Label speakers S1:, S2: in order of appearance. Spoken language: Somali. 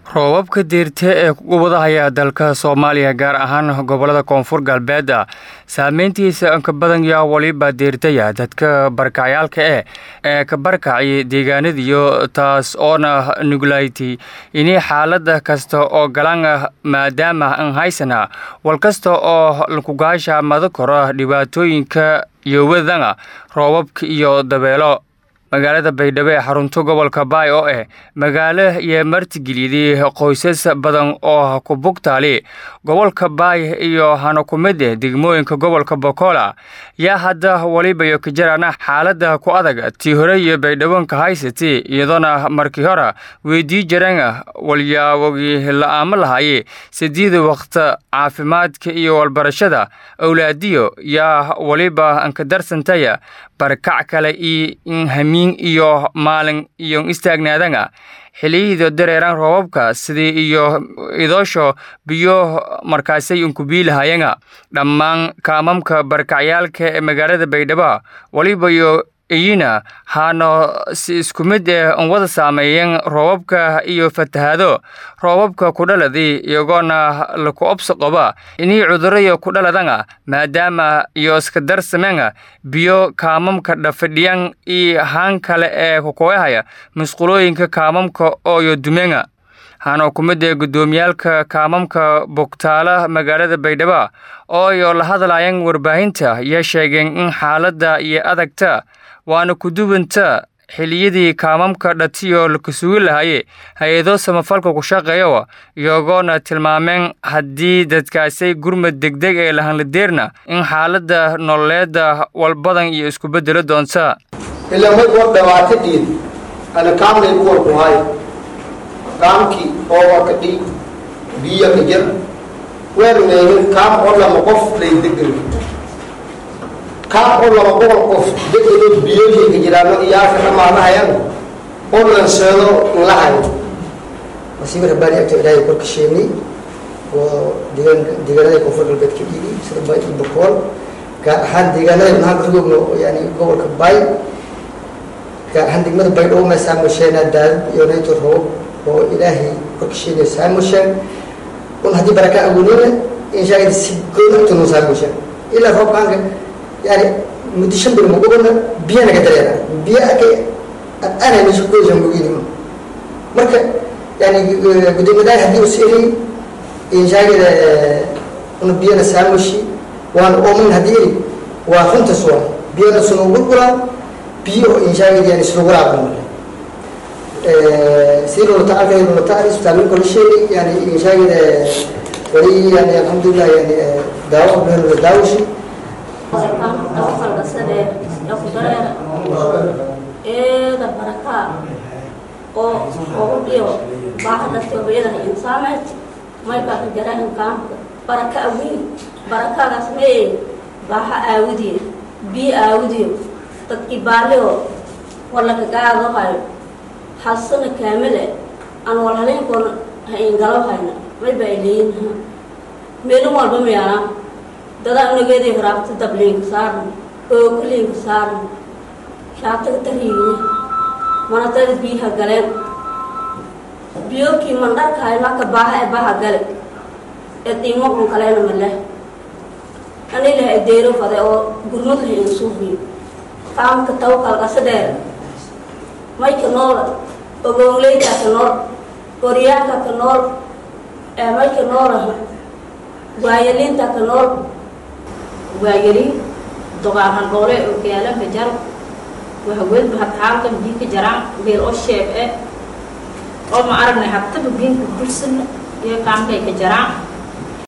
S1: roobabka deyrta ee ku wadahaya dalka soomaaliya gaar ahaan gobolada koonfur galbeed saameyntiisa inka badan yaa waliba deyrtaya dadka barkacyaalka eh ee ka barkacay deegaanadiyo taas oona nuglayti ini xaalada kasta oo galan maadaama an haysana wal kasta oo lakugaasha mada koro dhibaatooyinka iyo wadana roobabka iyo dabeelo magaalada baydhabo ee xarunta gobolka baay oo ah magaalo iyo martigeliday qoysas badan oo ku bugtaali gobolka baay iyo hana ku mid ah degmooyinka gobolka bokola yaa hadda walibayo ka jirana xaalada ku adag tii hore iyo baydhabonka haysati iyadoona markii hore weydii jireen walyaawogi la-aamo lahaye sideeda waqta caafimaadka iyo walbarashada awlaadiyo yaa waliba anka darsantaya barkac kale iyo in hamiin iyo maalin iyo istaagnaadana xiliyada dareeran roobabka sidii iyo idoosho biyo markaasay unkubiilahayana dhammaan kaamamka barkacyaalka ee magaalada baydhabo walibayo iyina haano si isku mid eh an wada saameeyeen roobabka iyo fatahaado roobabka ku dhaladii iyagoona laku obso qoba inii cuduraya ku dhaladana maadaama iyo iska darsamena biyo kaamamka dhafadhiyan iyo haan kale ee kukoyahaya musqulooyinka kaamamka ooyo dumena hana ku mid ee guddoomiyaalka kaamamka bogtaala magaalada baydhabo ooyo la hadlayan warbaahinta iyo sheegeen in xaaladda iyo adagta waana ku duwanta xiliyadii kaamamka dhatiyo laka sugi lahaye hay-ado samafalka ku shaqeeyo iyagoona tilmaameen haddii dadkaasay gurmad degdeg ee lahanladeerna in xaaladda nololeeda walbadan iyo isku bedelo doonta
S2: ilaa mid war dhawaatadiid ana kaamlay ku warkuhay kaamkii ooba ka dhiig biyo ka jir weermeehin kaam oo lama qof lay degel kaam oo lama boqol qof degelo biyooyinka jiraano iyaaka dhamaanahayan oo lanseedo lahayo
S3: masiiba rabbaani agto ilaahay korka sheegnay oo deegaan deegaanada koonfur galbeedka dhigi sida baay iyo bakool gaar ahaan deegaanada nahan kajoogno yani gobolka baay gaar ahaan degmada baydhabo ma saamusheenaa daadad iyo nayto roobab oo ilaahay korka sheegay saamusheen un haddii baraka agoonina inshaagada si good agtonu saamusheen ilaa roobkaanka yani muddo shan bil magogana biyo naga dareera biyo arkay aanay meesha kugoysa mogiinimo marka yani gudoomiyadaha haddii uu siiriyey inshaagada una biyana saamushi waana oomin haddii iri waa runtas waa biyana suna gurguraa biyo inshaagada yani isluguraaba marka si lolata arkay lolata ari isbitaalooyinka la sheegay yani inshaagada wali yani alxamdulilah yani daawo abdullah daawashi
S4: eeda barakaa oo ogu dhiyo baahadhastobayada insaameed maykaa ka jaraan kaamka baraka awiin barakadaas mee baaha aawidiyo biyo aawidiyo dadkii baaliyo walaka gaado hayo hasana kaamile aan walhalinkoona ha ingalo hayna may baa ileeyinha meelin walba mayaanaa dadaa unageedii haraabta dabliinka saaran ookaliinka saaran shaataga tariigiya manadada biyaha galeen biyookii mandharkahay maka baaha ee baha gale ee diimaqun kaleena maleh ani laha deero fade oo gurmad laha insuufiyo kaamka tawkalkasa dheer mayka noola ogoongleyda ka nool goryaanka ka nool ee mayka noolaha waayaliinta ka nool
S5: waayaliin doqaaran dhoole oo gaalanka jar wahaweedba hataamka biinka jaraan beel oo sheeb e oo ma aragnay habtaba biinka dursana iyo kaamkay ka jaraan